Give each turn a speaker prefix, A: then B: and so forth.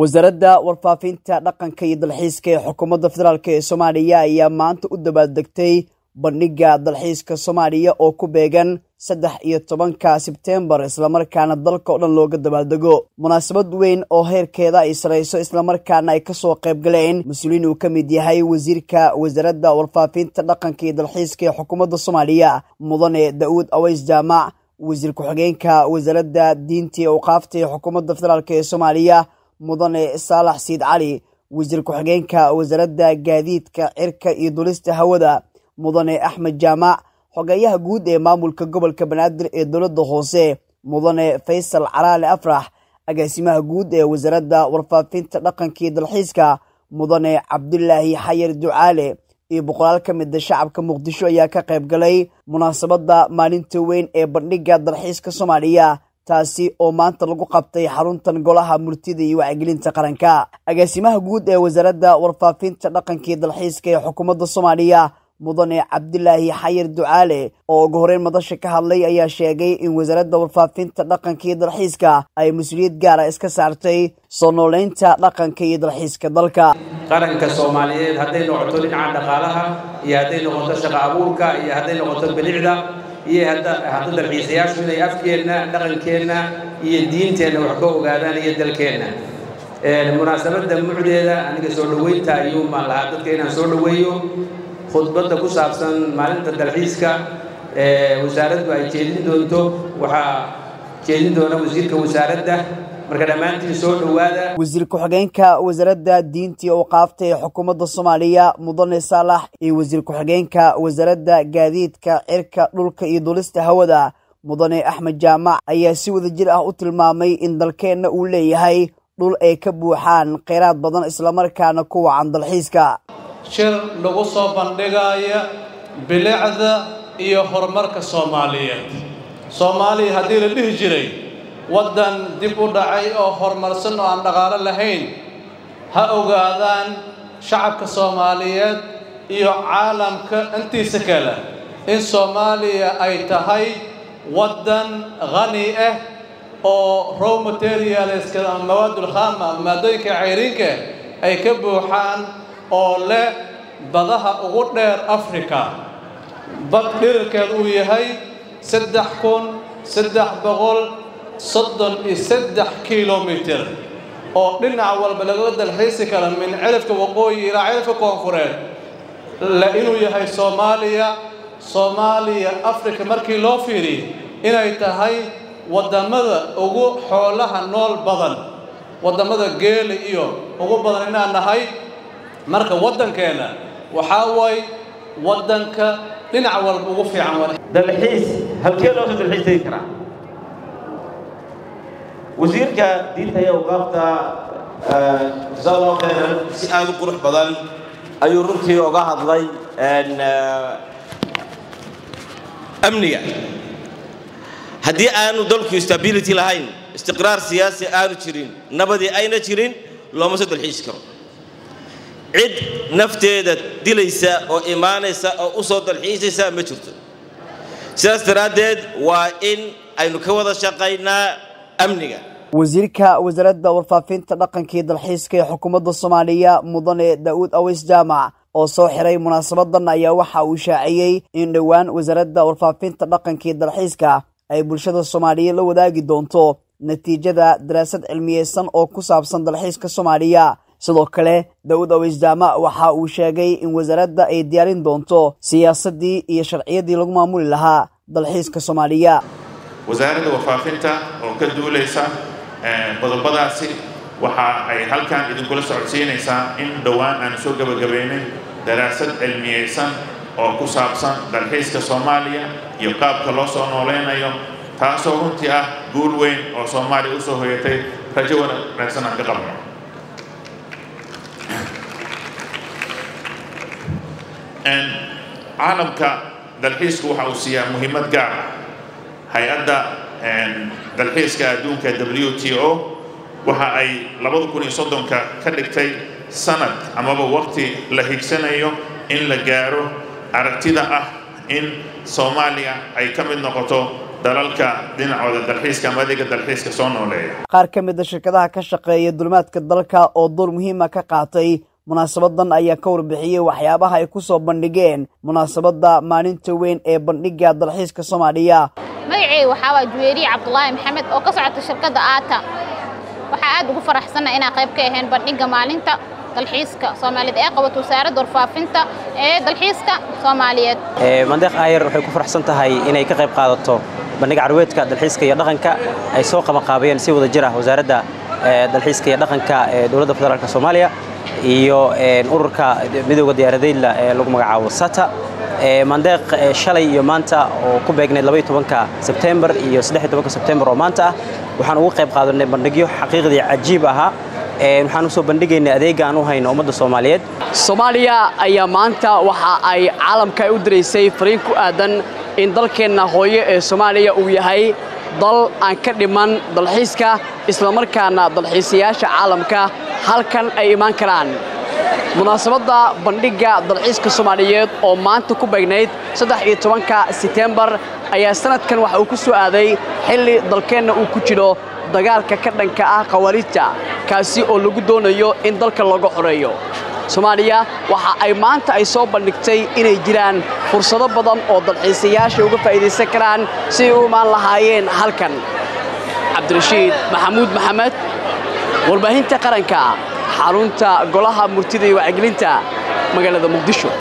A: wasaaradda warfaafinta dhaqanka iyo dalxiiska ee xukuumadda federaalk ee soomaaliya ayaa maanta u dabaaldegtay bandhigga dalxiiska soomaaliya oo ku beegan saddex iyo tobanka sebtembar islamarkaana dalka oo dhan looga dabaaldego munaasabad weyn oo heerkeeda ay sarayso islamarkaana ay kasoo qayb galeen mas-uuliin uu ka mid yahay wasiirka wasaaradda warfaafinta dhaqanka iyo dalxiiska ee xukuumadda soomaaliya mudane da-uud aways jaamac wasiir ku-xigeenka wasaaradda diinta iyo awqaafta ee xukuumadda federaalk ee soomaaliya mudane saalax siid cali wasiir ku-xigeenka wasaaradda gaadiidka cirka iyo dulista hawada mudane axmed jaamac xogeeyaha guud ee maamulka gobolka banaadir ee dowladda hoose mudane faysal calaale afrax agaasimaha guud ee wasaaradda warfaafinta dhaqanka iyo dalxiiska mudane cabdulaahi xayar ducaale iyo boqolaal ka mida shacabka muqdisho ayaa ka qayb galay munaasabadda maalinta weyn ee bandhigga dalxiiska soomaaliya taasi oo maanta lagu qabtay xaruntan golaha murtida iyo wacyigelinta qaranka agaasimaha guud ee wasaaradda warfaafinta dhaqanka iyo dalxiiska ee xukuumadda soomaaliya mudane cabdilaahi xayir ducaale oo ugu horeyn madasha ka hadlay ayaa sheegay in wasaaradda warfaafinta dhaqanka iyo dalxiiska ay mas-uuliyad gaara iska saartay soo nooleynta dhaqanka iyo dalxiiska dalka
B: qaranka soomaaliyeed hadday noqoto dhinaca dhaqaalaha iyo hadday noqoto shaqo abuurka iyo hadday noqoto bilicda iyo hadda dalxiisayaashu inay afkeenna dhaqankeenna iyo diinteenna wax ka ogaadaan iyo dalkeenna munaasabadda mucdeeda aniga soo dhoweynta ayuu maan lahaa dadka inaan soo dhoweeyo khudbadda ku saabsan maalinta dalxiiska wasaaraddu ay jeedin doonto waxaa jeedin doona wasiirka wasaaradda marka dhammaantiin soo dhowaada
A: wasiir ku-xigeenka wasaaradda diinta iyo awqaafta ee xukuumadda soomaaliya mudane saalax iyo wasiir ku-xigeenka wasaaradda gaadiidka cirka dhulka iyo dulista hawada mudane axmed jaamac ayaa si wadajir ah u tilmaamay in dalkeenna uu leeyahay dhul ay ka buuxaan kheyraad badan islamarkaana ku wacan dalxiiska
C: shir lagu soo bandhigaya bilicda iyo horumarka soomaaliyeed soomaaliya haddii la dhihi jiray waddan dib u dhacay oo horumarsan oo aan dhaqaalo lahayn ha ogaadaan shacabka soomaaliyeed iyo caalamka intiisa kale in soomaaliya ay tahay waddan qani ah oo row materialska mawaadul khaama maadooyinka cayriinka ay ka buuxaan oo leh badaha ugu dheer africa bad dhirirkeed uu yahay saddex kun saddex boqol soddon iyo saddex kilomitir oo dhinac walba laga dalxiisi kara min cirifka waqooyi ilaa cirifka koonfureed le inuu yahay soomaaliya soomaaliya africa markii loo fiiriy inay tahay waddamada ugu xoolaha nool badan waddamada geela iyo ugu badan inaan nahay marka waddankeenna waxaa waay waddanka dhinac walba ugu fiican
D: dalxiis halkee loo soo dalxiis tegi karaa wasiirka diinta iyo awqaafta jasaa allahu khayran si aada u qurux badan ayuu runtii oga hadlay amniga haddii aanu dalku stability lahayn istiqraar siyaasi aanu jirin nabadii ayna jirin looma soo dalxiisi karo cid nafteeda dilaysa oo imaanaysa oo u soo dalxiisaysa ma jirto sidaas daraaddeed waa in aynu ka wada shaqaynaa amniga
A: wasiirka wasaaradda warfaafinta dhaqanka iyo dalxiiska ee xukuumadda soomaaliya mudane da-uud aways jaamac oo soo xiray munaasabadan ayaa waxa uu shaaciyey in dhowaan wasaaradda warfaafinta dhaqanka iyo dalxiiska ay bulshada soomaaliya la wadaagi doonto natiijada daraasad cilmiyeysan oo ku saabsan dalxiiska soomaaliya sidoo kale da-uud aways jaamac waxa uu sheegay in wasaaradda ay diyaarin doonto siyaasaddii iyo sharciyadii lagu maamuli lahaa dalxiiska soomaaliya
E: wasaaradda warfaafinta oo ka duulaysa qodobadaasi waxa ay halkan idinkula socodsiinaysaa in dhowaan aan soo gebagabaynay daraasad cilmiyeysan oo ku saabsan dalxiiska soomaaliya iyo qaabka loo soo nooleynayo taasoo runtii ah guul weyn oo soomaaliya usoo hoyatay rajo wanaagsan aan ka qabno caalamka dalxiisku waxa uu siiyaa muhiimad gaar ah hay-adda dalxiiska adduunka w t o waxa ay labada kun iyo soddonka ka dhigtay sanad amaba waqti la higsanayo in la gaaro aragtida ah in soomaaliya ay ka mid noqoto dalalka dhinacooda dalxiiska ama adeega dalxiiska soo nooleeya
A: qaar ka mid a shirkadaha ka shaqeeya dulimaadka dalka oo door muhiima ka qaatay munaasabadan ayaa ka warbixiyey waxyaabaha ay ku soo bandhigeen munaasabadda maalinta weyn ee bandhigga dalxiiska soomaaliya
F: magaceyga waxaa waa juweeriye cabdulaahi maxamed oo ka socota shirkadda aata waxaa aad ugu faraxsanna inaan qayb ka ahayn bandhigga maalinta dalxiiska soomaaliyeed ee qabato wasaaradda warfaafinta ee dalxiiska soomaaliyeed
G: mandeeq aayar waxay ku faraxsan tahay inay ka qayb qaadato bandhigga carweedka dalxiiska iyo dhaqanka ay soo qabanqaabiyeen si wada jir ah wasaaradda dalxiiska iyo dhaqanka ee dowladda federaalk soomaaliya iyo ururka midooda diyaaradeydla ee lagu magacaabo sata mandeeq shalay iyo maanta oo ku beegnayd labaiyo tobanka sebtembar iyo saddex iyo tobanka sebtembar oo maanta ah waxaan ugu qayb qaadanay bandhigyo xaqiiqdii cajiib ahaa waxaan usoo bandhigaynay adeega aan u hayno ummadda soomaaliyeed
H: soomaaliya ayaa maanta waxa ay caalamka u diraysay fariin ku aadan in dalkeenna hooyo ee soomaaliya uu yahay dal aan ka dhiman dalxiiska islamarkaana dalxiisayaasha caalamka halkan ay imaan karaan munaasabadda bandhigga dalxiiska soomaaliyeed oo maanta ku beegnayd saddex iyo tobanka setembar ayaa sanadkan waxa uu ku soo aaday xilli dalkeenna uu ku jiro dagaalka ka dhanka ah khawaarijta kaasi oo lagu doonayo in dalka laga xoreeyo soomaaliya waxa ay maanta ay soo bandhigtay inay jiraan fursado badan oo dalxiisayaasha uga faa'iidaysan karaan si ay u imaan lahaayeen halkan cabdirashiid maxamuud maxamed warbaahinta qaranka xarunta golaha murtida iyo wacyigelinta magaalada muqdisho